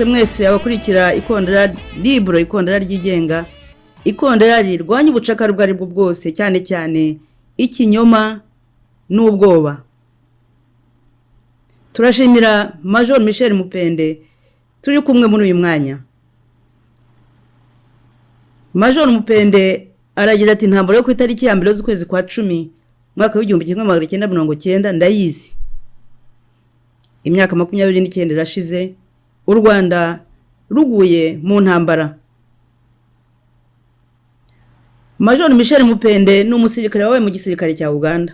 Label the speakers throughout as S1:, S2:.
S1: mwese abakurikira ikondera liburo ikondera ryigenga ikondera rirwanya ubucakara ubwo ari bwo bwose cyane cyane ikinyoma n'ubwoba turashimira major michel mupende turi kumwe muri uyu mwanya major mupende aragira ati ntabwo yo ku itariki ya mbere z'ukwezi kwa cumi umwaka w'igihumbi kimwe magana cyenda mirongo cyenda ndayizi imyaka makumyabiri n'icyenda irashize u rwanda ruguye mu ntambara major michel mupende ni umusirikare wabaye mu gisirikare cya uganda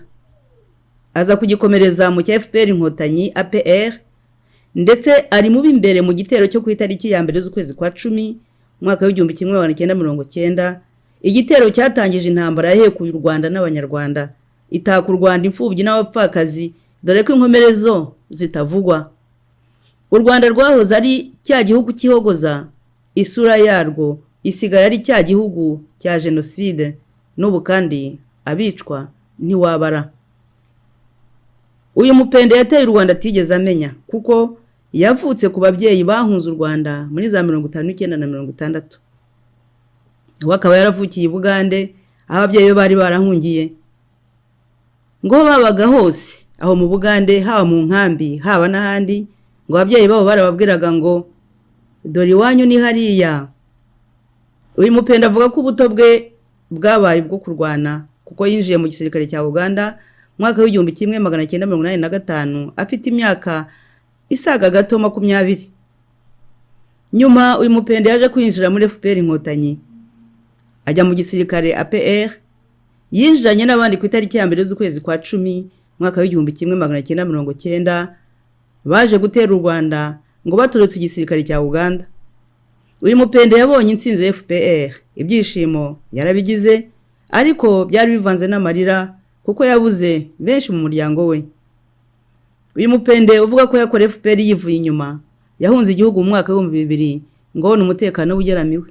S1: aza kugikomereza mu cya fpr inkotanyi apr ndetse ari mu b'imbere mu gitero cyo ku itariki ya mbere z'ukwezi kwa cumi umwaka w'igihumbi kimwe magana cyenda mirongo cyenda igitero cyatangije intambara yahekuye u rwanda n'abanyarwanda itaka u rwanda imfubyi n'abapfakazi dore ko inkomerezo zitavugwa u rwanda rwahoze ari cya gihugu cy'ihogoza isura yarwo isigara ari cya gihugu cya jenoside n'ubu kandi abicwa ntiwabara uyu mupende yateye u rwanda atigeze amenya kuko yavutse ku babyeyi bahunze u rwanda muri za mirongo itanu n'icyenda na mirongo itandatu we akaba yaravukiye i bugande aho ababyeyi be bari barahungiye ngo babaga hose aho mu bugande haba mu nkambi haba n'ahandi ngo ababyeyi babo barababwiraga ngo dore iwanyu ni hariya uyu mupenda avuga ko ubuto bwe bwabaye ubwo kurwana kuko yinjiye mu gisirikare cya uganda mwaka w'igihumbi kimwe magana cyenda mirongo inani na gatanu afite imyaka isaga gato makumyabiri nyuma uyu mupenda yaje kwinjira muri fpr inkotanyi ajya mu gisirikare apr yinjiranye n'abandi ku itariki ya mbere z'ukwezi kwa cumi mwaka w'igihumbi kimwe magana cyenda mirongo cyenda baje gutera u rwanda ngo baturutse igisirikare cya uganda uyu mupende yabonye insinzi fpr ibyishimo yarabigize ariko byari bivanze n'amarira kuko yabuze benshi mu muryango we uyu mupende uvuga ko yakora fpr yivuye inyuma yahunze igihugu mu mwaka w'ibihumbi bibiri ngo ni umutekano ugeramiwe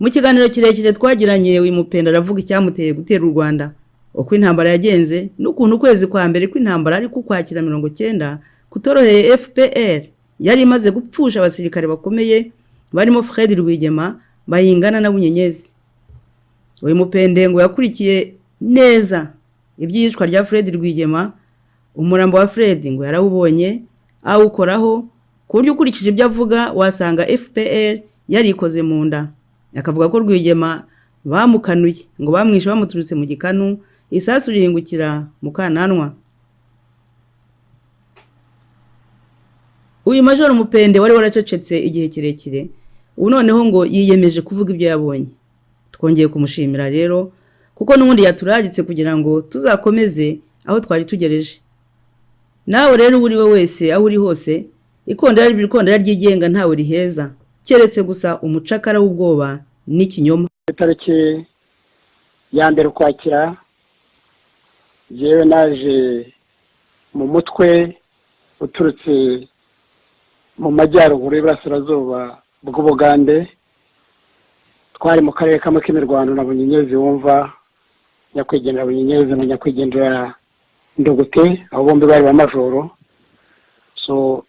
S1: mu kiganiro kirekire twagiranye uyu mupende aravuga icyamuteye gutera u rwanda uko intambara yagenze n'ukuntu ukwezi kwa mbere kw'intambara ari kukwakira mirongo cyenda kutoroheye fpr yari imaze gupfusha abasirikare bakomeye barimo fred rwigema bayingana na bunyenyezi uyu mupende ngo yakurikiye neza ibyicwa rya fred rwigema umurambo wa fred ngo yarawubonye awukoraho ku buryo ukurikije ibyo avuga wasanga fpr yarikoze mu nda akavuga ko rwigema bamukanuye ngo bamwishe bamuturutse mu gikanu isasu rihingukira mu kananwa uyu majoro mupende wari waracecetse igihe kirekire ubu noneho ngo yiyemeje kuvuga ibyo yabonye twongeye kumushimira rero kuko n'ubundi yaturaritse kugira ngo tuzakomeze aho twari tugereje nawe rero uwo uri we wese aho uri hose ikondera ikondera ryigenga ntawe riheza keretse gusa umucakara w'ubwoba n'ikinyoma
S2: itariki ya mbere ukwakira yewe naje mu mutwe uturutse mu majyaruguru y'iburasirazuba bw'ubugande twari mu karere kamwe k'imirwano na bunyenyezi wumva nyakwigendera bunyenyezi na nyakwigendera ndugute aho bombi bari ba majoro so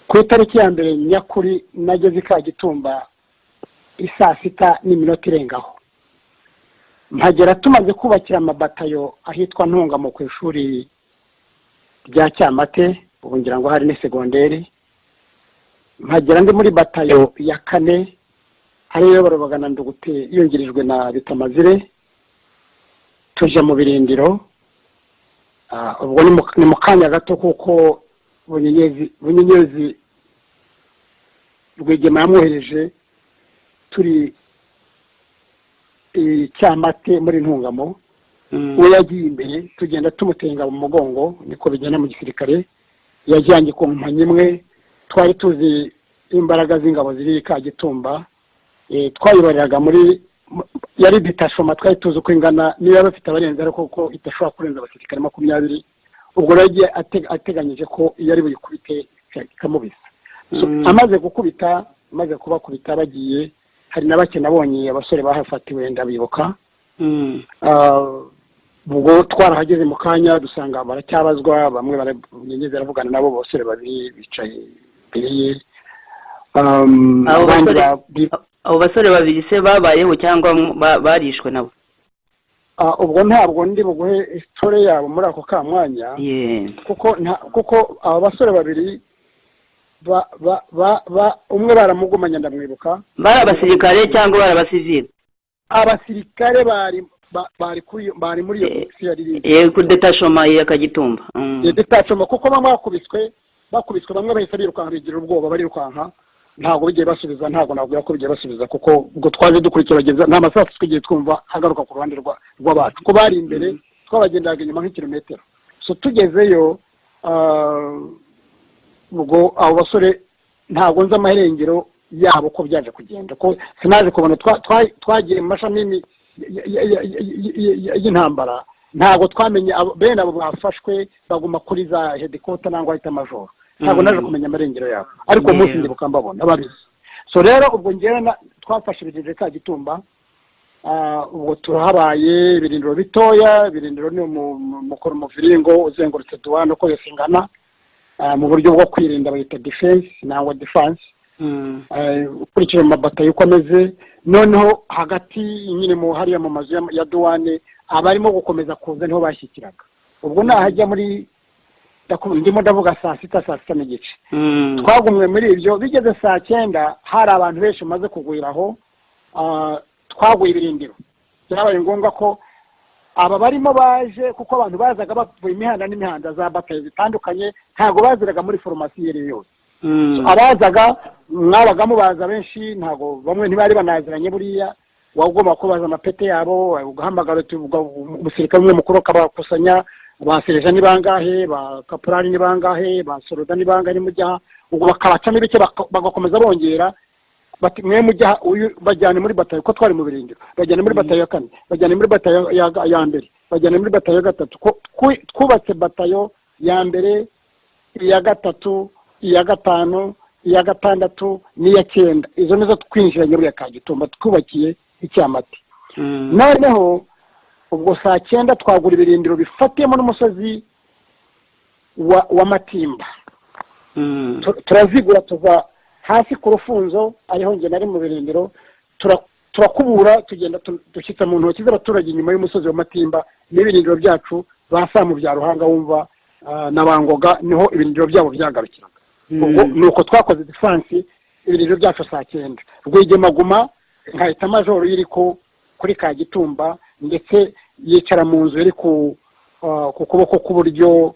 S2: ku itariki ya mbere nyakuri nageze i kagitumba isaa sita n'iminota irengaho mpagera tumaze kubakira amabatayo ahitwa ntungamo ku ishuri rya cyamate ubu ngira ngo hari ni segonderi mpagera ndi muri batayo ya kane ariyo barabagana ndugute yungirijwe na bitamazire tuje mu birindiro ubwo ni mu kanya gato kuko bunyenyezi rwigema yamwohereje turi icyamate muri ntungamo we yagiye imbere tugenda tumutenga mu mugongo niko bigenda mu gisirikare yajyanye ku nkomyi imwe twari tuzi imbaraga z'ingabo ziri i kagitumba twayibariraga muri yari detashoma twari tuzi uko ingana niyo yaba afite abarenze ariko kuko idashobora kurenza abasirikare makumyabiri ubwo rero yagiye ateganyije ko iyo ari buyikubite ikamubisa amaze gukubita amaze kubakubita bagiye hari na bake nabonye abasore bahafatiwe ndabibuka ubwo twarahageze mu kanya dusanga baracyabazwa bamwe barageze baravugana nabo basore babiri bicaye imbere ye um,
S3: Abo
S2: abandi
S3: basore-
S2: ba-
S3: abo basore babiri se babayeho cyangwa mu- ba- barishwe nabo
S2: Ah, ubwo ntabwo ndi buguhe isitore yabo muri ako kamwanya
S3: Ye.
S2: kuko nta- kuko aba basore babiri ba ba ba- ba- umwe baramugumanye ndamwibuka
S3: bari abasirikare cyangwa bari abasivili
S2: abasirikare bari ba- bari kuri iyo- bari muri iyo
S3: Eh,
S2: bisi yari iri
S3: Eh, kuri detachoma ya kagitumba Mm.
S2: detachoma kuko bamwe bakubiswe bakubiswe bamwe bahise birukanka bigira ubwoba barirukanka ntabwo bigiye basubiza ntabwo navuga ko bigiye basubiza kuko ubwo twaje dukurikira bageze nta masaha twigiye twumva hagaruka ku ruhande rwa- rw'abacu kuko bari imbere twabagenderaga inyuma nk'ikirometero so tugezeyo ah, ubwo abo basore ntabwo nzi amaherengero yabo ko byaje kugenda ko sinaje kubona twa- twa- twagiye mu mashami y'imi- y- y- y- y- y- y- y'intambara ntabwo twamenye abo- bene abo bafashwe baguma kuri za hedikota nangwa ahita majoro ntabwo
S3: Mm.
S2: naje kumenya amarengero yabo ariko
S3: Yeah.
S2: umunsi ndibuka mbabona babizi so rero ubwo ngewe na- twafashe ibirindiro ka gitumba Ah, ubwo turahabaye ibirindiro bitoya ibirindiro ni umu- mu- mukora umuviringo uzengurutse duwane uko yose ingana ah, mu buryo bwo kwirinda bayita defense nangwa defense
S3: Mm.
S2: eh, ukurikije amabata y'uko ameze noneho hagati nyine mu hariya mu mazu ya- ya duwane abarimo gukomeza kuza niho bashyikiraga ubwo nahajya muri ndaku- ndimo ndavuga saa sita saa sita n'igice
S3: Mm.
S2: twagumwe muri ibyo bigeze saa cyenda hari abantu benshi bamaze kugwiraho ah, twaguye ibirindiro byabaye ngombwa ko aba barimo baje kuko abantu bazaga bavuye imihanda n'imihanda za batayo zitandukanye ntabwo baziraga muri foromasi iyo ari yo yose
S3: Mm.
S2: abazaga mwabaga mubaza benshi ntabwo bamwe ntibari banaziranye buriya waba ugomba kubaza amapete yabo ugahamagara uti- uga- umusirikare umwe mukuru akabakusanya ba sereja ni bangahe ba kaporari ni bangahe ba soroda ni bangahe nimujya ubwo bakabacamo ibice baka- bagakomeza bongera bati mwe mujya uyu bajyane muri batayo ko twari mu birindiro bajyane muri batayo ya kane bajyane muri batayo ya, ya mbere bajyane muri batayo ya gatatu ko twu- twubatse batayo ya mbere iya gatatu iya gatanu iya gatandatu n'iya cyenda izo nizo twinjiranye buriya kagitumba twubakiye icyamati
S3: Mm.
S2: noneho ubwo saa cyenda twagura ibirindiro bifatiyemo n'umusozi wa wa matimba
S3: Mm.
S2: Tu- turazigura tuva hasi ku rufunzo ariho njye nari mu birindiro tura- turakubura tugenda tu- dushyitsa mu ntoki z'abaturage inyuma y'umusozi wa matimba n'ibirindiro byacu basa mu bya ruhanga wumva ah, na bangoga niho ibirindiro byabo byagarukiraga ubwo
S3: Mm.
S2: ni uko twakoze diferansi ibirindiro byacu saa cyenda rwigemaguma nkahita majoro iri ku kuri kagitumba ndetse yicara mu nzu iri ku ah, ku kuboko k'uburyo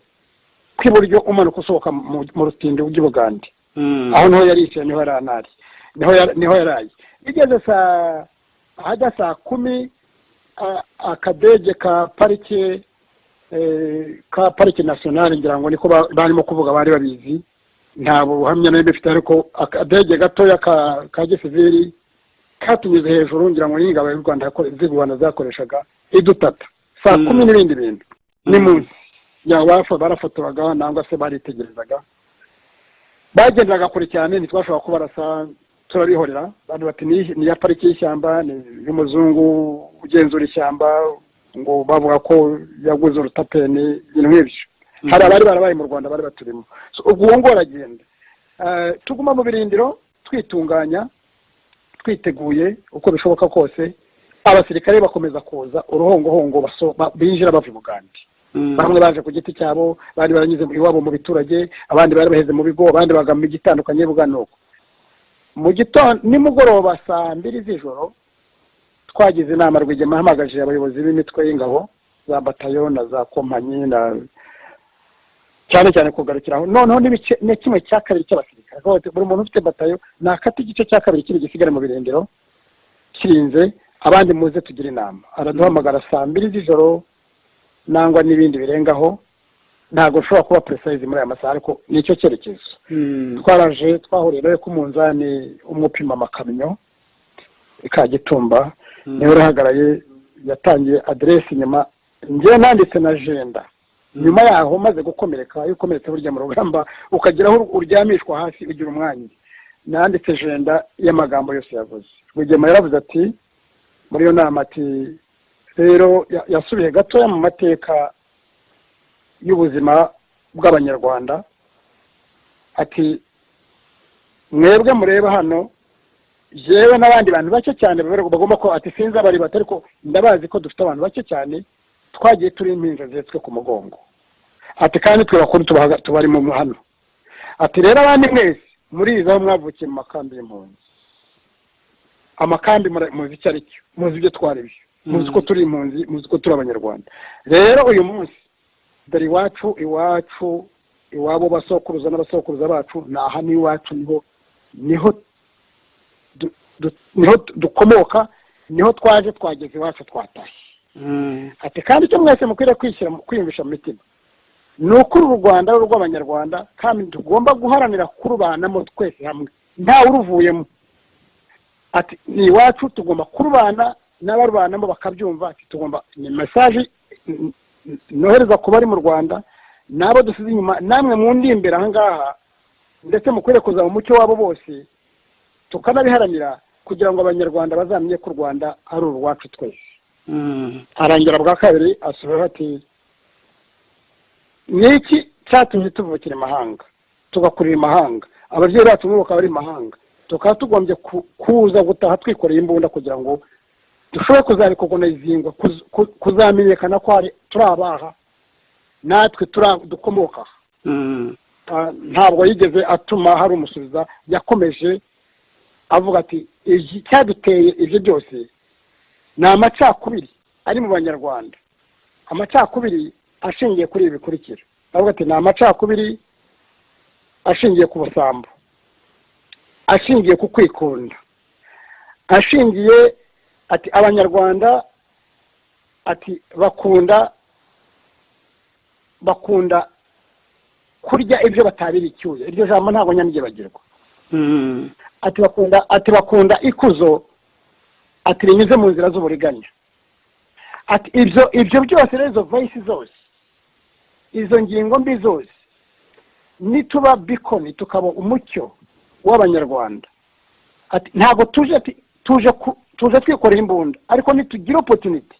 S2: kw'iburyo umanuka usohoka mu mu rutindi rw'ibugande
S3: Mm.
S2: aho niho yari yicaye niho yari anari niho yari- niho yari ari bigeze saa ahajya saa kumi a- akadege ka parike eh, ka parike nasiyonali ngira ngo niko ba- barimo kuvuga bari babizi nta buhamya nayo bifite ariko akadege gatoya ka ka gisivili katunyuze hejuru ngira ngo n'ingabo y'u rwanda yako- z'u rwanda zakoreshaga idutata saa
S3: Mm.
S2: kumi n'ibindi bintu ni
S3: Mm.
S2: munsi yaba barafa- barafotoraga nangwa se baritegerezaga bagendaga kure cyane ntitwashobora kubarasa turabihorera abantu bati "Ni- ni iya pariki y'ishyamba ni y'umuzungu ugenzura ishyamba ngo bavuga ko yaguze urutapeni ibintu nk'ibyo
S3: Mhm.
S2: hari abari barabaye mu rwanda bari baturimo So, ubwo uwo nguwo aragenda Eh, tuguma mu birindiro twitunganya twiteguye uko bishoboka kose abasirikare bakomeza kuza uruhongohongo baso- ba- binjira bava i bugande
S3: Mm.
S2: bamwe baje ku giti cyabo abandi baranyuze iwabo mu biturage abandi bari baheze mu bigo abandi bagama imijyi itandukanye bugana uko mu gitondo nimugoroba saa mbiri z'ijoro twagize inama rwigema ahamagaje abayobozi b'imitwe y'ingabo za batayo na za kompanyi na cyane cyane kugarukiraho noneho n'ibice ni kimwe cya kabiri cy'abasirikare Aho bati, buri muntu ufite batayo nakata igice cya kabiri kiri gisigara mu birindiro kirinze abandi muze tugire inama araduhamagara saa mbiri z'ijoro nangwa n'ibindi birengaho ntabwo nshobora kuba purisayizi muri aya masaha ariko ni icyo cyerekezo
S3: Mm.
S2: twaraje twahuriye nawe ku munzani umupima amakamyo kagitumba
S3: Mm.
S2: niwe urahagaraye yatangiye aderesi nyuma njyewe nanditse na jenda nyuma yaho maze gukomereka iyo ukomeretse burya mu rugamba ukagira aho uryamishwa hasi ugira umwanya nanditse jenda y'amagambo yose yavuze rwigema yaravuze ati muri iyo nama ati rero ya- yasubiye gatoya mu mateka y'ubuzima bw'abanyarwanda ati mwebwe mureba hano yewe n'abandi bantu bake cyane bagomba ko ati sinzi abari bato ariko ndabazi ko dufite abantu bake cyane twagiye turi impinja zihetswe ku mugongo ati kandi twe bakuru tubahaga- tubarimo hano ati rero abandi mwese murizi aho mwavukiye mu makambi y'impunzi amakambi mura- muzi icyo ari cyo muzi ibyo twari byo muzi ko turi impunzi muzi ko turi abanyarwanda rero uyu munsi dore iwacu iwacu iwabo basokuruza n'abasokuruza bacu ni aha n'iwacu niho niho du- du- niho tu- dukomoka niho twaje twageze iwacu twatashye ati kandi icyo mwese mukwiriye kwishyira mu- kwiyumvisha mu mitima ni ukuri uru rwanda ari urw'abanyarwanda kandi tugomba guharanira kurubanamo twese hamwe ntawe uruvuyemo ati ni iwacu tugomba kurubana n'abarubanamo bakabyumva ati tugomba ni mesaje n- n- nohereza ku bari mu rwanda n'abo dusize inyuma namwe mu ndimbere aha ngaha ndetse mukwiriye kuza mu mucyo wabo bose tukanabiharanira kugira ngo abanyarwanda bazamenye ko u rwanda ari urwacu twese arangira bwa kabiri asubiraho ati ni iki cyatumye tuvukira imahanga tugakurira imahanga ababyeyi bacu bo bakaba bari i mahanga tukaba tugombye ku- kuza gutaha twikoreye imbunda kugira ngo dushobore kuzabikogonezingwa kuzamenyekana ko hari turi abaha natwe turi- dukomoka aha Ah, ntabwo yigeze atuma hari umusubiza yakomeje avuga ati "Iki cyaduteye ibyo byose ni amacakubiri ari mu banyarwanda amacakubiri ashingiye kuri ibi bikurikira avuga ati ni amacakubiri ashingiye ku busambo ashingiye ku kwikunda ashingiye ati abanyarwanda ati bakunda bakunda kurya ibyo batabira icyuya iryo jambo ntabwo nyamwibagirwa ati bakunda ati bakunda ikuzo ati rinyuze mu nzira z'uburiganya ati ibyo ibyo byose rero izo vayisi zose izo ngingo mbi zose nituba bikoni tukaba umucyo w'abanyarwanda ati ntabwo tuje ti- tuje ku- tuje twikorera imbunda ariko nitugira opotuniti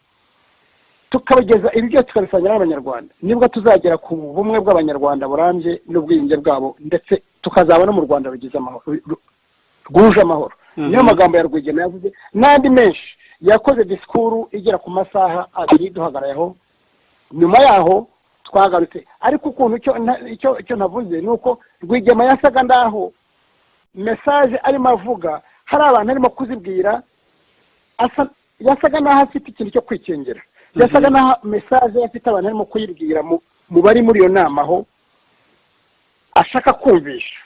S2: tukabageza ibi byose tukabisangira n'abanyarwanda nibwo tuzagera ku bumwe bw'abanyarwanda burambye n'ubwiyunge bwabo ndetse tukazaba no mu rwanda rugize amahoro ru- rwuje amahoro
S3: Mhm.
S2: niyo magambo ya rwigema yavuze n'andi menshi yakoze disikuru igera ku masaha abiri duhagarayeho nyuma yaho twagarutse ariko ukuntu icyo nta- icyo- icyo navuze ni uko rwigema yasaga ndaho mesaje arimo avuga hari abantu arimo kuzibwira asa yasaga n'aho afite ikintu cyo kwikingira yasaga n'aho mesaje afite abantu arimo kuyibwira mu mu bari muri iyo nama aho ashaka kumvisha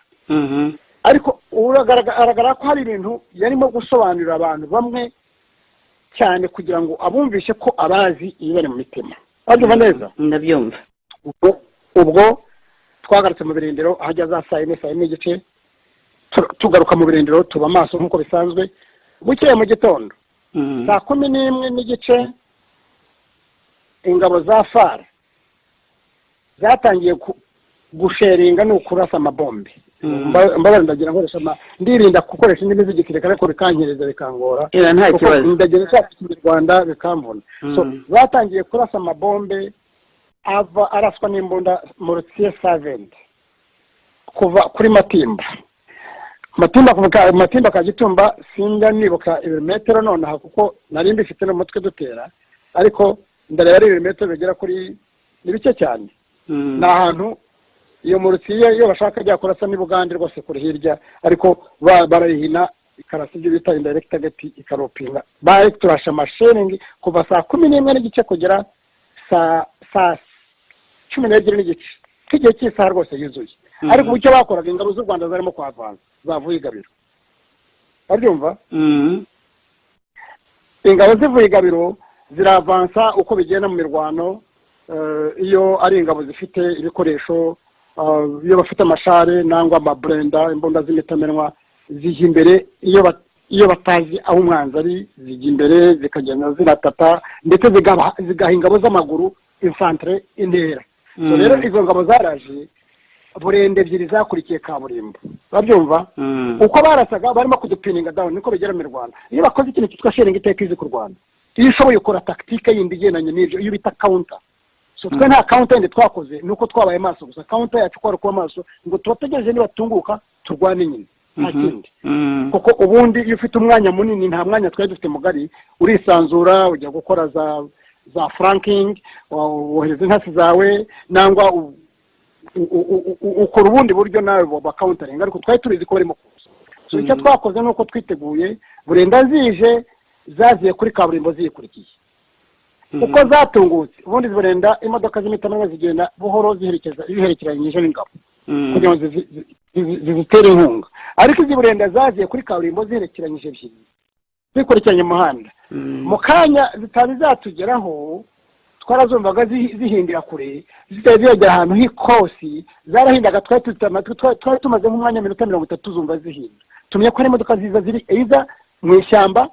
S2: ariko uragaragara ko hari ibintu yarimo gusobanurira abantu bamwe cyane kugira ngo abumvishe ko abazi ibibari mu mitima babyumva neza
S3: ndabyumva
S2: ubwo ubwo twagarutse mu birindiro ahajya za saa yine saa yine n'igice tu- tugaruka mu birindiro tuba amaso nk'uko bisanzwe bukeye mu gitondo
S3: Mhm.
S2: saa kumi n'imwe n'igice ingabo za far zatangiye ku- gusheringa ni ukurasa amabombe
S3: Mm.
S2: Mba- mbabarira ndagira nkoresha ama ndirinda gukoresha indimi z'igisirikare ariko bikankereza bikangora
S3: Ira, nta
S2: Kuko
S3: kibazo.
S2: ndagira icyatsi kinyarwanda bikamvuna
S3: Mm.
S2: So, batangiye kurasa amabombe ava araswa n'imbunda mu rutiye saventi kuva kuri matimba matimba kuva- matimba ka gitumba sinjya nibuka ibirometero nonaha kuko nari mbifite no mu mutwe dutera ariko ndareba ari ibirometero bigera kuri ni bike cyane
S3: Mhm.
S2: ni ahantu iyo murutsi iyo iyo bashaka jya kurasa n'ibugande rwose kuri hirya ariko ba- barayihina ikarasa ibyo bita indirect agati ikaropinga bari turasha amashiringi kuva saa kumi n'imwe n'igice kugera saa saa cumi n'ebyiri n'igice nk'igihe cy'isaha rwose yuzuye
S3: Mhm.
S2: ariko icyo bakoraga ingabo z'u rwanda zarimo kuhavanza zavuye i gabiro baryumva
S3: Mhm.
S2: ingabo zivuye i gabiro ziravansa uko bigenda mu mirwano eh, iyo ari ingabo zifite ibikoresho eh, iyo bafite amashare nangwa amaburenda imbunda z'imitamenwa zijya imbere iyo ba- iyo batazi aho umwanzi ari zijya imbere zikagenda ziratata ndetse zigaha zigaha ingabo z'amaguru infantire intera So
S3: Mm.
S2: rero izo ngabo zaraje burende ebyiri zakurikiye kaburimbo babyumva
S3: Mhm.
S2: uko barasaga barimo kudupininga down niko bigera mu rwanda iyo bakoze ikintu cyitwa sharing iteka izi ku rwanda iyo ushoboye ukora tactique yindi igendanye n'ibyo iyo bita counter so twe
S3: Mm.
S2: nta counter yindi twakoze ni uko twabaye maso gusa counter yacu kwari kuba maso ngo tubategereje nibatunguka turwane nyine nta kindi
S3: Mm.
S2: kuko ubundi iyo ufite umwanya munini nta mwanya twari dufite mugari urisanzura ujya gukora za za frankingi wohereza intasi zawe nangwa u- u- u- u- ukora ubundi buryo nawe bakawuntaringa ariko twari tubizi ko barimo kuza So icyo
S3: Mm.
S2: twakoze ni uko twiteguye burenda zije zaziye kuri kaburimbo ziyikurikiye
S3: Mhm.
S2: uko zatungutse ubundi burenda imodoka z'imitamenya zigenda buhoro ziherekeza ziherekeranyije n'ingabo
S3: Mm.
S2: kugira ngo zizi- zi- zi- zizitere inkunga ariko izi burenda zaziye kuri kaburimbo ziherekeranyije ebyiri zikurikiranye umuhanda
S3: Mm.
S2: mu kanya zitari zatugeraho twarazumvaga zihi- zihindira kure zitari ziyagera ahantu h'ikosi zarahindaga twari dufite amatwi twari twari tumaze nk'umwanya minota mirongo itatu zumva zihinda tumenya ko ari imodoka ziza ziri iza mu ishyamba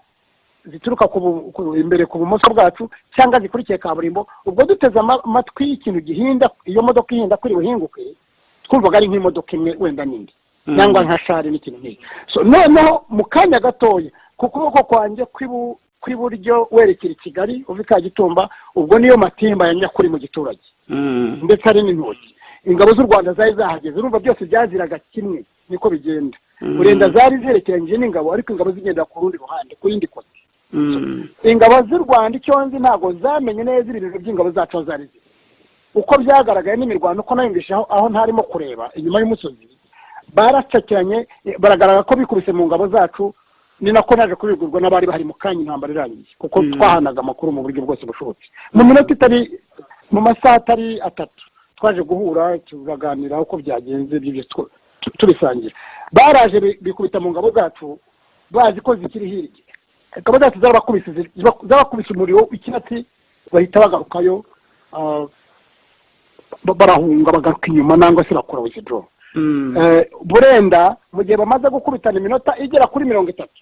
S2: zituruka ku bu- ku- imbere ku bumoso bwacu cyangwa zikurikiye kaburimbo ubwo duteze ama- amatwi y'ikintu gihinda iyo modoka ihinda kuri buhinguke twumvaga ari nk'imodoka imwe wenda n'indi
S3: Mm.
S2: cyangwa nka shari n'ikintu nk'icyo So, noneho mu kanya gatoya ku kuboko kwanjye kw'ibu- kw'iburyo werekera i kigali uva i kagitumba ubwo niyo matimba ya nyakuri mu giturage
S3: Mm.
S2: ndetse hari n'intoki ingabo z'u rwanda zari zahageze urumva byose byaziraga kimwe niko bigenda
S3: Mm.
S2: burenda zari ziherekeranyije n'ingabo ariko ingabo zigenda ku rundi ruhande ku yindi kote
S3: Mm.
S2: ingabo z'u rwanda icyo nzi ntabwo zamenye neza ibintu by'ingabo zacu aho zari ziri uko byagaragaye n'imirwano uko nayumvise aho aho ntarimo kureba inyuma y'umusozi baracakiranye eh, baragaragara ko bikubise mu ngabo zacu ni nako naje kubigurwa n'abari bahari mu kanya intambara irangiye kuko
S3: Mm.
S2: twahanaga amakuru mu buryo bwose bushobotse mu minota itari mu masaha atari atatu twaje guhura tugaganira uko byagenze ibyo byose tw- tu- tubisangira baraje bi- bikubita mu ngabo zacu bazi ko zikiri hirya ingabo zacu zarabakubise zi- ziba- zarabakubise umuriro w'icyatsi bahita bagarukayo ah, ba- barahunga bagaruka inyuma nangwa se bakora withdrawal
S3: Mm.
S2: Eh, burenda mu gihe bamaze gukubitana iminota igera kuri mirongo itatu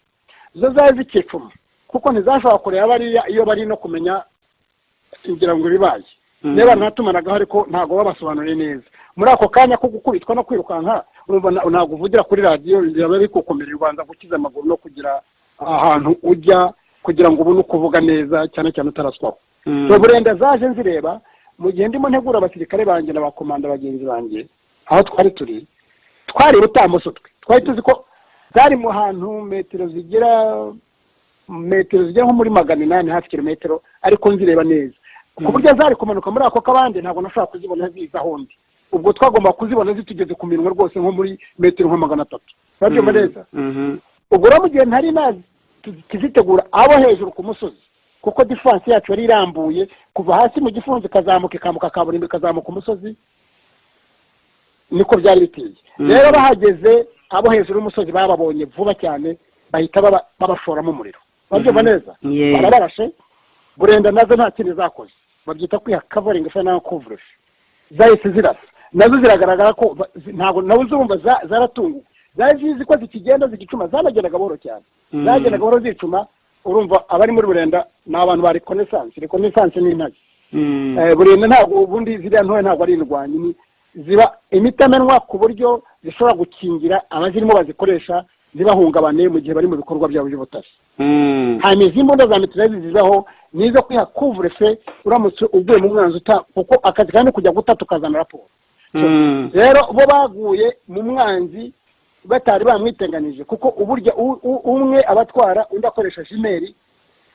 S2: zo zari zikicuma kuko ntizashobora kureba bariya iyo bari no kumenya ngira ngo ibibaye
S3: Mm.
S2: niba ntatumanagaho ariko ntabwo babasobanuriye neza muri ako kanya ko gukubitwa no kwirukanka urumva na- ntabwo uvugira kuri radiyo biraba bikukomerera ubanza gukiza amaguru no kugira ahantu ujya kugira ngo ubone uko uvuga neza cyane cyane utaraswaho
S3: Mm.
S2: so burenda zaje nzireba mu gihe ndimo ntegura abasirikare banjye n'abakomanda bagenzi banjye aho twari turi twari ibutambuso twe twari tuzi ko zari mu hantu metero zigira metero zigera nko muri magana inani hafi kilometero ariko nzireba neza ku buryo zari kumanuka muri ako kabande ntabwo nashobora kuzibona ziza ahondi ubwo twagomba kuzibona zitugeze ku minwa rwose nko muri metero nka magana atatu urabyumva neza
S3: Mhm.
S2: ubwo rero mu gihe ntari nazi tu- tuzitegura abo hejuru ku musozi kuko diferanse yacu yari irambuye kuva hasi mu gifunzo ikazamuka ikambuka kaburimbo ikazamuka umusozi niko byari biteye
S3: Mm.
S2: rero bahageze abo hejuru y'umusozi bababonye vuba cyane bahita baba- babashoramo umuriro babyumva
S3: Mhm.
S2: neza
S3: Yeah.
S2: barabarashe burenda nazo nta kindi zakoze babyita kwiha kavaringi se nawe kuvurisha zahise zirasa nazo ziragaragara ko ba- zi- ntabwo nawe uzumva za- zaratunguwe zari zizi ko zikigenda zigicuma zanagendaga buhoro cyane
S3: Mm.
S2: zagendaga buhoro zicuma urumva abari muri burenda ni abantu ba rekonesanse rekonesanse ni intare
S3: Mm.
S2: Eh, burenda ntabwo ubundi ziriya ntoya ntabwo ari indwanyi ni ziba imitamenwa ku buryo zishobora gukingira abazirimo bazikoresha zibahungabane mu gihe bari mu bikorwa byabo by'ubutasi
S3: Mm.
S2: hanyuma izi mbunda za mitraille zizaho ni izo kwiha kuvurese uramutse uguye mu mwanzi uta kuko akazi kandi kujya gutata ukazana raporo
S3: Mm.
S2: rero bo baguye mu mwanzi batari bamwiteganije kuko uburyo u- u- umwe abatwara undi akoresha jimeri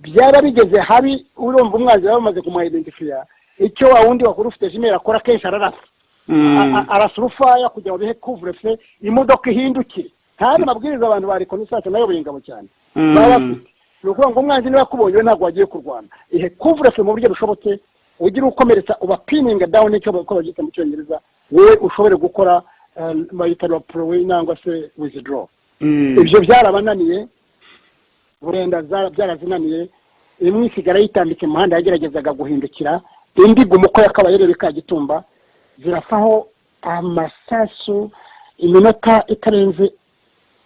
S2: byaba bigeze habi urumva umwanzi baba bamaze kumuhayidentifiya icyo wa wundi wakora ufite jimeri akora kenshi ararasa
S3: Mm.
S2: A- a- arasa urufaya kugira ngo bihe kuvurese imodoka ihindukire ntari mabwiriza abantu ba rekonisasiyo nayoboye ingabo cyane
S3: Mm.
S2: baba bafite ni ukuvuga ngo umwanzi niba akubonye we ntabwo wagiye kurwana ihe kuvurese mu buryo bushobotse ugira ukomeretsa ubapininga down icyo uko babyita mu cyongereza wowe ushobore gukora eh, bayita raporowe nangwa se withdraw
S3: Mm.
S2: ibyo byarabananiye burenda za- byarazinaniye imwe isigara yitambitse mu muhanda yageragezaga guhindukira indi guma uko yakabaye ireba ikagitumba zirafaho amasasu iminota itarenze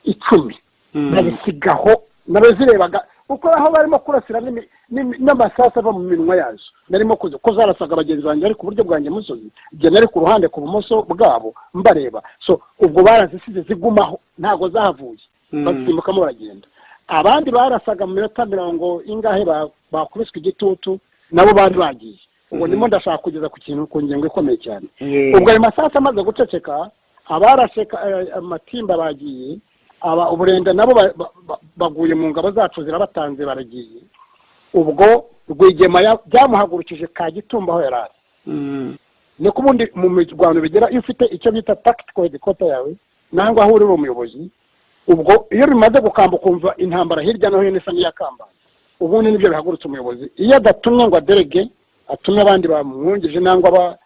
S2: icumi
S3: Mm.
S2: babisigaho nabo zirebaga uko aho barimo kurasira n'imi- n'imi- n'amasasu ava mu minwa yazo narimo kuza ko zarasaga bagenzi banjye ariko uburyo bwanjye musozi igihe nari ku ruhande ku bumoso bwabo mbareba so ubwo barazisize zigumaho ntabwo zahavuye
S3: Mm.
S2: bazisimbukamo baragenda abandi barasaga mu minota mirongo ingahe ba- bakubiswe igitutu nabo bari bagiye ubwo ndimo ndashaka kugeza ku kintu ku ngingo ikomeye cyane
S3: Yeah.
S2: ubwo ayo masaha amaze guceceka abarashe eh, amatimba bagiye aba uburenda nabo ba- ba- ba- baguye mu ngabo zacu zirabatanze baragiye ubwo rwigema ya- byamuhagurukije ka gitumba aho yari ari
S3: Mm.
S2: niko ubundi mu mirwano bigera iyo ufite icyo bita tactical headquarter yawe nangwa aho uri uri umuyobozi ubwo iyo bimaze gukamba ukumva intambara hirya no hino isa n'iyakambanye ubundi nibyo bihagurutse umuyobozi iyo adatumye ngo aderege atumye abandi bamwungije nangwa aba-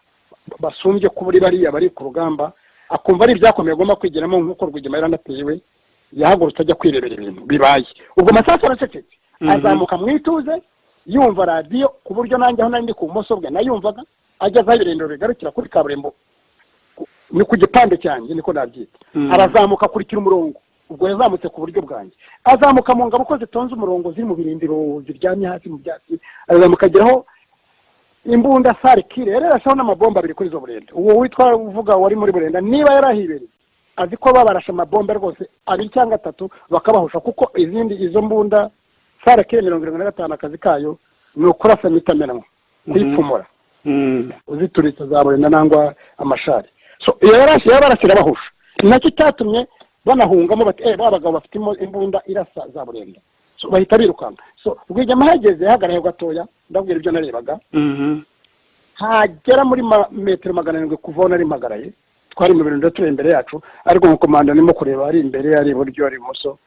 S2: basumbye kuba uri bariya bari ku rugamba akumva ari ibyakomeye agomba kwigiramo nk'uko rwigema yaratewe yahagurutse ajya kwirebera ibintu bibaye ubwo amasasu aracecetse
S3: Mhm.
S2: azamuka mu ituze yumva radiyo ku buryo nanjye aho nari ndi ku bumoso bwe nayumvaga ageze aho ibirindiro bigarukira kuri kaburimbo ku- ni ku gipande cyanjye niko nabyita
S3: Mhm.
S2: arazamuka akurikira umurongo ubwo yazamutse ku buryo bwanjye azamuka mu ngabo ko zitonze umurongo ziri mu birindiro ziryamye hasi mu byatsi arazamuka ageraho imbunda sare kire yari yarashaho n'amabomba abiri kuri izo burenda uwo witwa uvuga wari muri burenda niba yarahibereye azi ko babarashe amabombe rwose abiri cyangwa atatu bakabahusha kuko izindi izo mbunda sare kire mirongo irindwi na gatanu akazi kayo ni ukurasa mitamenwa kuyipfumura
S3: Mm.
S2: uzituritse za burenda nangwa amashari so iyo yarashe yabarasira bahusha ni nacyo cyatumye banahungamo bati eh ba bagabo bafite imo- imbunda irasa za burenda so bahita birukanka so rwigema ahageze yahagaraye gatoya ndabwira ibyo narebaga
S3: Mhm.
S2: hagera muri ma- metero magana arindwi kuva aho nari mpagaraye twari mu birindiro turi imbere yacu ariko umukomanda arimo kureba ari imbere ari iburyo ari ibumoso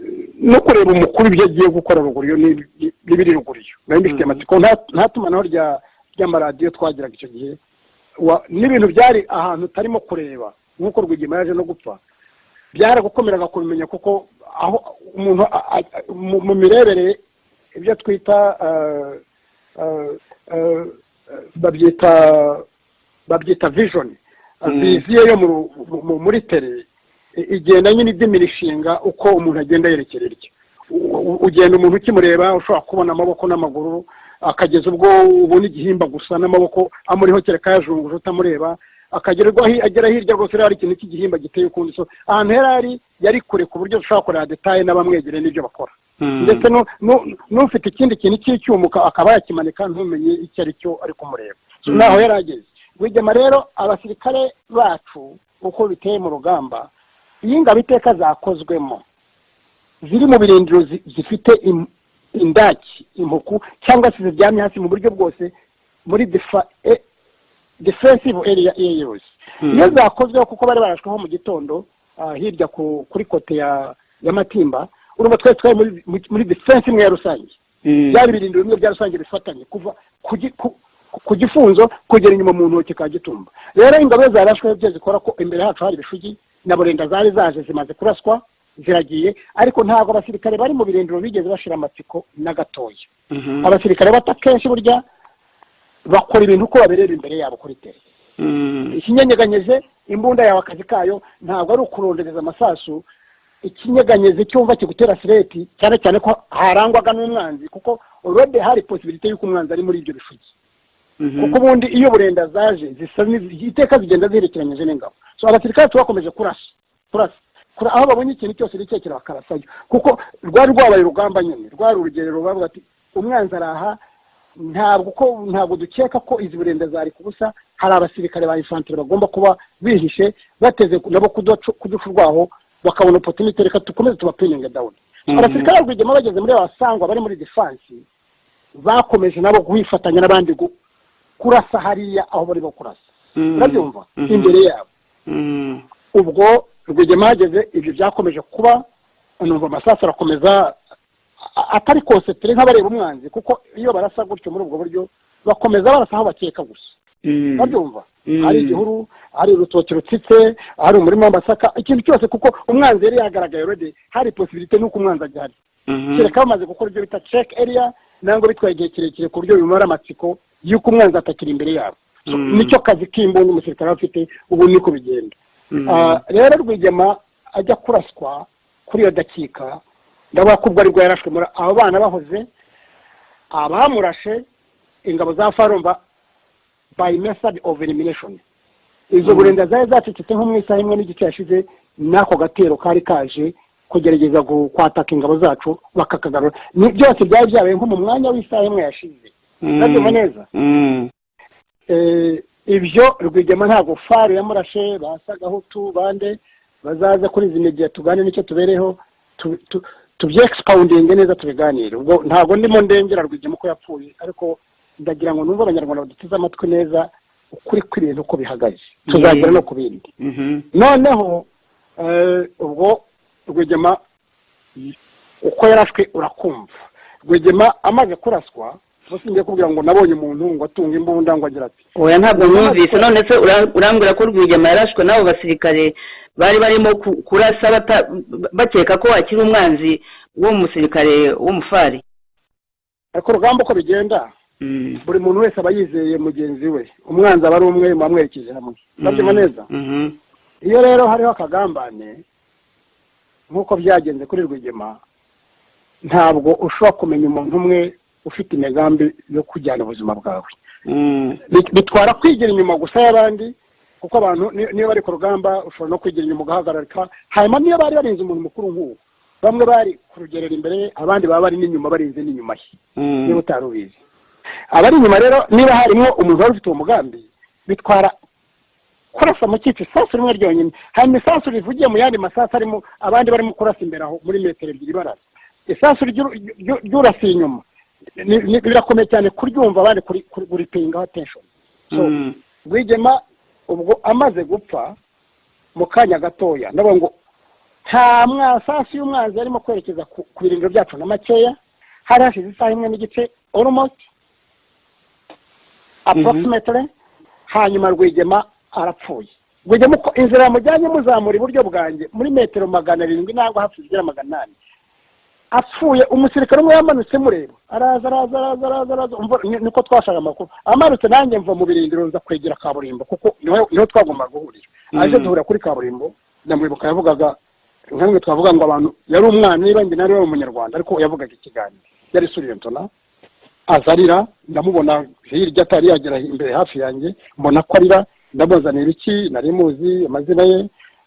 S2: Eh, no kureba umukuru ibyo agiye gukora ruguru yo n'ibi- n'ibiri ruguru yo nari mbifitiye amatsiko nta- nta tumanaho rya ry'amaradiyo twagiraga icyo gihe Wa- n'ibintu byari ahantu utarimo kureba nk'uko rwigema yaje no gupfa byaragukomeraga kubimenya kuko aho umuntu a- a- a- mu mu mirebere ibyo twita eh, eh, eh, babyita babyita vision
S3: Mm.
S2: viziyo yo mu ru- mu- mu- muri tere i- igenda nyine idimira ishinga uko umuntu agenda yerekera iryo U- u- ugenda umuntu ukimureba ushobora kubona amaboko n'amaguru akageza ubwo ubona igihimba gusa n'amaboko amuriho kereka yajunguje utamureba akagererwa hi- agera hirya rwose rero hari ikintu cy'igihimba giteye ukundi so ahantu yari ari yari kure ku buryo dushobora kureba detaye n'abamwegereye n'ibyo bakora
S3: Mm.
S2: ndetse nu- nu- n'ufite ikindi kintu cy'icyuma uka- akaba yakimanika ntumenye icyo ari cyo ari kumureba so
S3: Mm.
S2: naho yari ageze rwigema rero abasirikare bacu uko biteye mu rugamba iyo ingabo iteka zakozwemo ziri mu birindiro zi- zifite im- indaki impuku cyangwa se ziryamye hasi mu buryo bwose muri defa- e- defensive area iyo ariyo yose
S3: Mm.
S2: iyo zakozweho kuko bari barashweho mu gitondo ah, hirya ku- kuri kote ya ya matimba urumva twese twari muri- muri- muri defense imwe ya rusange
S3: Mm.
S2: byari ibirindiro bimwe bya rusange bifatanye kuva ku gi- ku- ku gifunzo kugera inyuma mu ntoki ka gitumba rero ingabo iyo zarashwe byo zikora ko imbere yacu hari ibishugi na burenda zari zaje zimaze kuraswa ziragiye ariko ntabwo abasirikare bari mu birindiro bigeze bashira amatsiko na gatoya
S3: Mhm.
S2: abasirikare bato akenshi burya bakora ibintu uko baberera imbere yabo kuri tere
S3: Mm.
S2: ikinyeganyeje imbunda yawe akazi kayo ntabwo ari ukurondereza amasasu ikinyeganyeje cyumva kigutera sireti cyane cyane ko harangwaga n'umwanzi kuko urode hari posibilite y'uko umwanzi ari muri ibyo bishugi
S3: Mhm.
S2: kuko ubundi iyo burenda zaje zisa n'izi- iteka zigenda ziherekeranyije n'ingabo so abasirikare tubakomeje kurasa kurasa kura aho babonye ikintu cyose gitekera bakarasayo kuko rwari rwabaye urugamba nyine rwari urugerero bavuga ati umwanzi araha ntabwo ko ntabwo dukeka ko izi burenda zari ku busa hari abasirikare ba infantire bagomba kuba bihishe bateze nabo kudacu- kuduca urwaho bakabona opportunity reka dukomeze tubapininge down
S3: Mhm.
S2: abasirikare rwigema bageze muri abasangwa bari muri defanse bakomeje nabo guhifatanya n'abandi gu- kurasa hariya aho barimo kurasa
S3: Mm.
S2: urabyumva
S3: Mhm.
S2: imbere yabo
S3: Mm.
S2: ubwo rwigema hageze ibyo byakomeje kuba numva amasasu arakomeza a- atari konsetere nk'abareba umwanzi kuko iyo barasa gutyo muri ubwo buryo bakomeza barasa aho bakeka gusa
S3: Mm.
S2: urabyumva
S3: Mm.
S2: hari igihuru hari urutoki rutsitse hari umurima w'amasaka ikintu cyose kuko umwanzi yari yagaragaye already hari posibilite n'uko umwanzi agihari
S3: Mhm.
S2: kereka bamaze gukora ibyo bita check area nangwa bitwaye igihe kirekire ku buryo bimara amatsiko y'uko umwanzi atakiri imbere yabo So,
S3: Mm.
S2: nicyo kazi k'imbunda umusirikare aba afite ubu niko bigenda
S3: Mm.
S2: Ah, rero rwigema ajya kuraswa kuri iyo dakika ndavuga ko ubwo aribwo yarashwe muri abo bana bahoze abamurashe ingabo za farumba by method of elimination izo
S3: Mm.
S2: burenda zari zacecetse nko mu isaha imwe n'igice yashize n'ako gatero kari kaje kugerageza gu- kwataka ingabo zacu bakakagarura ni byose byari byabaye nko mu mwanya w'isaha imwe yashize
S3: Mm.
S2: urabyumva neza
S3: Mm.
S2: Eh, ibyo rwigema ntabwo faru yamurashe ba sagahutu bande bazaza kuri izi media tugane nicyo tubereho tu- tu- tubyegisipawundinge neza tubiganire ubwo ntabwo ndimo ndengera rwigema ko yapfuye ariko ndagira ngo numve abanyarwanda baduteze amatwi neza ukuri kw'ibintu uko bihagaze tuzagera no ku bindi
S3: Mhm.
S2: noneho eh, ubwo rwigema uko yarashwe urakumva rwigema amaze kuraswa singiye kubwira ngo nabonye umuntu ngo atunga imbunda ngo agira ati
S3: oya ntabwo mwumvise none se ura- urambwira ko rwigema yarashwe n'abo basirikare bari barimo ku- kurasa bata- bakeka ko akiri umwanzi w'uwo musirikare w'umufari
S2: ariko urugamba uko bigenda
S3: Mhm.
S2: buri muntu wese aba yizeye mugenzi we umwanzi aba ari umwe muba mwerekeje hamwe ndabyuma neza
S3: Mhm.
S2: iyo rero hariho akagambane nk'uko byagenze kuri rwigema ntabwo ushobora kumenya umuntu umwe ufite imigambi yo kujyana ubuzima bwawe
S3: Mhm.
S2: Bit- bitwara kwigira inyuma gusa y'abandi kuko abantu ni- niyo bari ku rugamba ushobora no kwigira inyuma ugahagararika hanyuma niyo bari barinze umuntu mukuru nk'uwo bamwe bari kurugerera imbere ye abandi baba bari n'inyuma barinze n'inyuma ye
S3: Mhm.
S2: niba utari ubizi abari inyuma rero niba harimo umuntu wari ufite uwo mugambi bitwara kurasa mu kico isasu rimwe ryonyine hanyuma isasu rivugiye mu yandi masasu arimo abandi barimo kurasa imbere aho muri metero ebyiri barasa isasu ry'u- ry'u- ry'urasiye inyuma ni- ni- birakomeye cyane kuryumva abandi kuri- kuri- kuripingaho tension So,
S3: Mhm.
S2: rwigema ubwo amaze gupfa mu kanya gatoya ndavuga ngo nta mwasasu y'umwanzi yarimo kwerekeza ku- ku birindiro byacu na makeya hari hashize isaha imwe n'igice almost approximately hanyuma rwigema arapfuye rwigema uko inzira yamujyanye muzamura iburyo bwanjye muri metero magana arindwi ntabwo hafi zigera magana inani apfuye umusirikare umwe yamanutse mureba araza araza araza araza araza umva ni- niko twashaka amakuru amanutse nanjye mva mu birindiro nza kwegera kaburimbo kuko niho niho twagombaga guhurira aje
S3: Mhm.
S2: duhura kuri kaburimbo ndamwibuka yavugaga nka rimwe twavuga ngo abantu yari umwana niba njye nari wari umunyarwanda ariko yavugaga ikiganiro yari suriyentona azarira ndamubona hirya atari yagera imbere hafi yanjye mbona ko arira ndamuzanira iki nari muzi amazina ye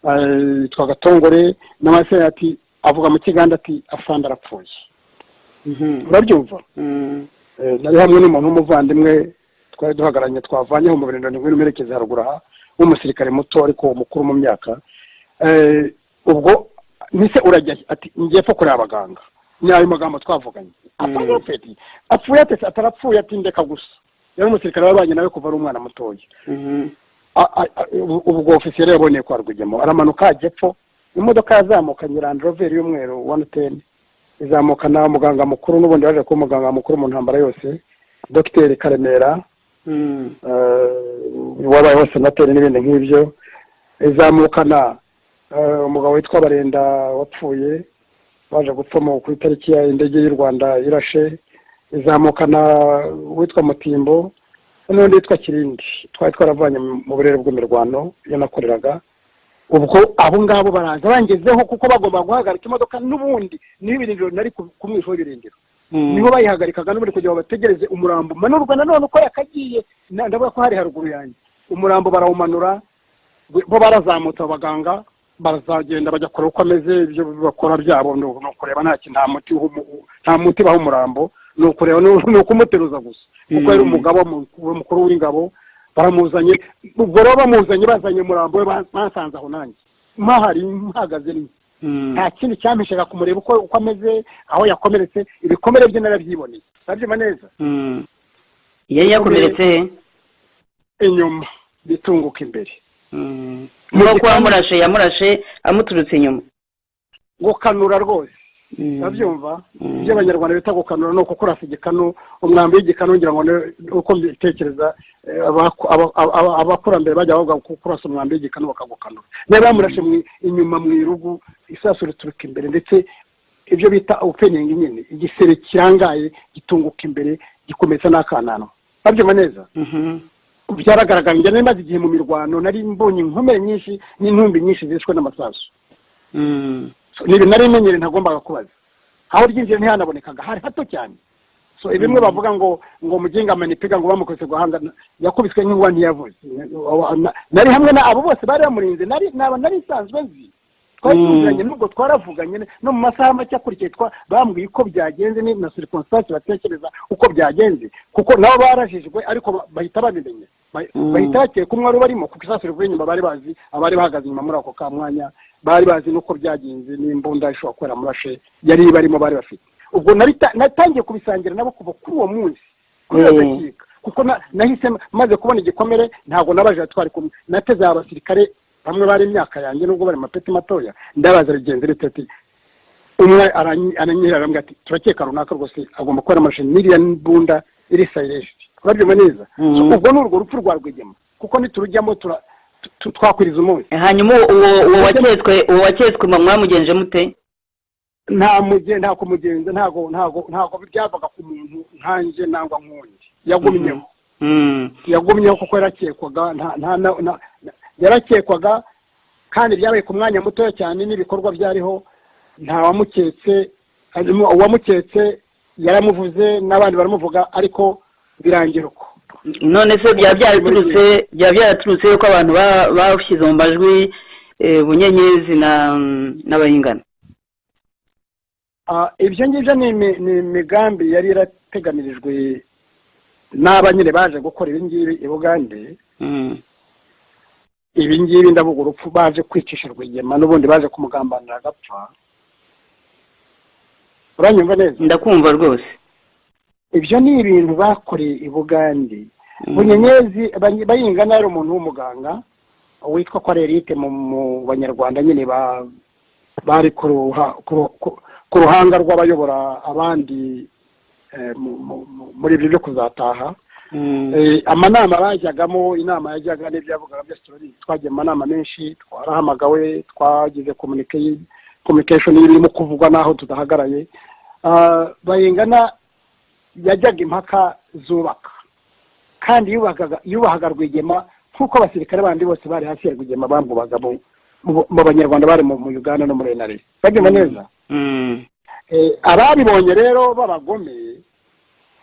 S2: eh, yitwaga tongore n'amazina ati avuga mu kiganda ati afande arapfuye
S3: Mhm.
S2: urabyumva
S3: Mhm.
S2: Eh, nari hamwe n'umuntu w'umuvandimwe twari duhagararanye twavanyeho mu birindiro ndwi n'umuherekezi haruguru aha w'umusirikare muto ariko mukuru mu myaka Eh, ubwo nise urajya he? ati ngiye pfa kureba abaganga ni ayo magambo twavuganye apfuye
S3: Mm.
S2: apfuye apfuye atetse atarapfuye ati ndeka gusa yari umusirikare wabanye nawe kuva ari umwana mutoya
S3: Mhm.
S2: A- a- a- ubu- ubwo ofisiyeri yaboneye kwa rwigemo aramanuka ajya epfo imodoka yazamukanye Land Rover y'umweru wani teni izamukana umuganga mukuru n'ubundi waje kuba umuganga mukuru mu ntambara yose dogiteri karemera
S3: Mhm.
S2: eh, wabayeho senateri n'ibindi nk'ibyo izamukana eh, umugabo witwa barenda wapfuye waje gupfa mu- ku itariki ya indege y'u rwanda irashe izamukana witwa mutimbo n'undi witwa kirindi twari twaravanye mu- mu burere bw'imirwano iyo nakoreraga ubwo abo ngabo baraza bangezeho kuko bagomba guhagarika imodoka n'ubundi niho ibirindiro nari ku- ku mwisho w'ibirindiro
S3: Mhm.
S2: niho bayihagarikaga n'ubundi kugira ngo bategereze umurambo manurwa nanone uko yakagiye na- ndavuga ko hari haruguru yanjye umurambo barawumanura we- bo barazamutse abo baganga barazagenda bajya kureba uko ameze ibyo bakora byabo ni uku- ni ukureba nta kintu nta muti uhu- nta muti baha umurambo ni ukureba ni u- ni ukumuteruza gusa kuko yari
S3: Mm.
S2: umugaba mu- mukuru w'ingabo baramuzanye ubwo rero bamuzanye bazanye umurambo we ba- basanze aho nanjye mpahari mpahagaze ni
S3: Mhm.
S2: nta kindi cyampeshaga kumureba uko uko ameze aho yakomeretse ibikomere bye narabyiboneye ndabyima neza
S3: Mhm. yari yakomeretse he?
S2: inyuma bitunguka imbere
S3: Mhm. nuko yamurashe yamurashe amuturutse inyuma
S2: gukanura rwose
S3: Mhm.
S2: urabyumva
S3: Mm.
S2: ibyo abanyarwanda bita gukanura ni ukukurasa igikanu umwambi w'igikanu ngira ngo ni- uko mbitekereza eh, abaku- aba- aba- abakurambere bajya bavuga ko kurasa umwambi w'igikanu bakagukanura niba bamurashe mu- inyuma mu irugu isasu rituruka imbere ndetse ibyo bita openingi nyine igisebe kirangaye gitunguka imbere gikomeza n'akananwa urabyumva neza
S3: Mhm.
S2: byaragaragara njye nari maze igihe mu mirwano nari mbonye inkomere nyinshi n'intumbi nyinshi zishwe n'amasasu
S3: Mhm.
S2: So, ni ibintu nari menyere ntagombaga kubaza aho ryinjira ntihanabonekaga hari hato cyane so ibimwe bavuga ngo ngo mujyenga manipiga ngo bamukubise guhanga yakubiswe nk'inkuba ntiyavuze nari hamwe na abo bose bari bamurinze nari naba nari nsanzwe nzi twari
S3: Mm.
S2: tuziranye nubwo twaravuganye no mu masaha make akurikiye twa bambwiye uko byagenze ni na circumstance batekereza uko byagenze kuko nabo barajijwe ariko ba- bahita babimenya Ba-
S3: Mm.
S2: bahita bakeye ko umwe wari barimo kuko isasu rivuye inyuma bari bazi abari bahagaze inyuma muri ako ka mwanya bari bazi n'uko byagenze n'imbunda ishobora kubera murashe yari barimo bari bafite ubwo nari ta- natangiye kubisangira nabo kuva kuri uwo munsi kuri iyo
S3: Mm.
S2: dakika kuko na- nahise maze kubona igikomere ntabwo nabajije twari kumwe nateze aba basirikare bamwe bari imyaka yanjye nubwo bari amapeti matoya ndabaza rigenzi rite ati umwe aranyi- aranyihera arambwira ati turakeka runaka rwose agomba kubera amashe n'iriya mbunda iri sayiresiti urabyumva neza
S3: Mm.
S2: So, ubwo ni urwo rupfu rwa rwigema kuko niturujyamo tura- tu- tu- twakwiriza umunsi
S3: hanyuma uwo uwo waketswe uwo waketswe mwa- mwamugenje mute
S2: nta muge nta kumugenza ntago ntago ntago byavaga ku muntu nkanjye nangwa nk'undi yagumyeho
S3: Mm.
S2: yagumyeho kuko yarakekwaga nta nta na- na- na- yarakekwaga kandi byabaye ku mwanya mutoya cyane n'ibikorwa byariho nta wamuketse hanyuma uwamuketse yaramuvuze n'abandi baramuvuga ariko birangira uko
S3: none se byaba byaraturutse byaba byaraturutse yuko abantu ba- bashyize mu majwi eh, bunyenyezi na n'abayingana
S2: Ah, ibyo ngibyo ni imi- ni imigambi yari yarategamirijwe n'aba nyine baje gukora ibi ngibi i bugande
S3: Mm.
S2: ibi ngibi ndavuga urupfu baje kwicisha rwigema n'ubundi baje kumugambanira agapfa uranyumva neza
S3: ndakumva rwose
S2: ibyo ni ibintu bakoreye i bugande
S3: Mm.
S2: bunyenyezi Bany- bayingana yari umuntu w'umuganga witwa ko ari Eric mu mu banyarwanda nyine ba- bari ku ruha- ku ru- ku- ku ruhanga rw'abayobora abandi eh, mu- mu- mu- muri ibyo byo kuzataha
S3: Mm.
S2: Eh, amanama bajyagamo inama yajyaga n'ibyo yavugaga byose turabizi twagiye mu manama menshi twarahamagawe twagize communica- communication y'ibirimo kuvugwa n'aho tudahagaraye Ah, bayingana yajyaga impaka zubaka kandi yubakaga- yubahaga rwigema nk'uko abasirikare bandi bose bari hasi ya rwigema bamwubaga mu- mu- mu banyarwanda bari mu mu uganda no muri nra babyumva neza
S3: Mm.
S2: Eh, ababibonye rero b'abagome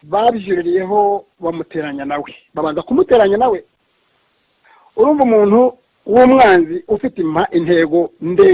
S2: babyuririyeho bamuteranya nawe babanza kumuteranya nawe urumva umuntu w'umwanzi ufite impa- intego ndende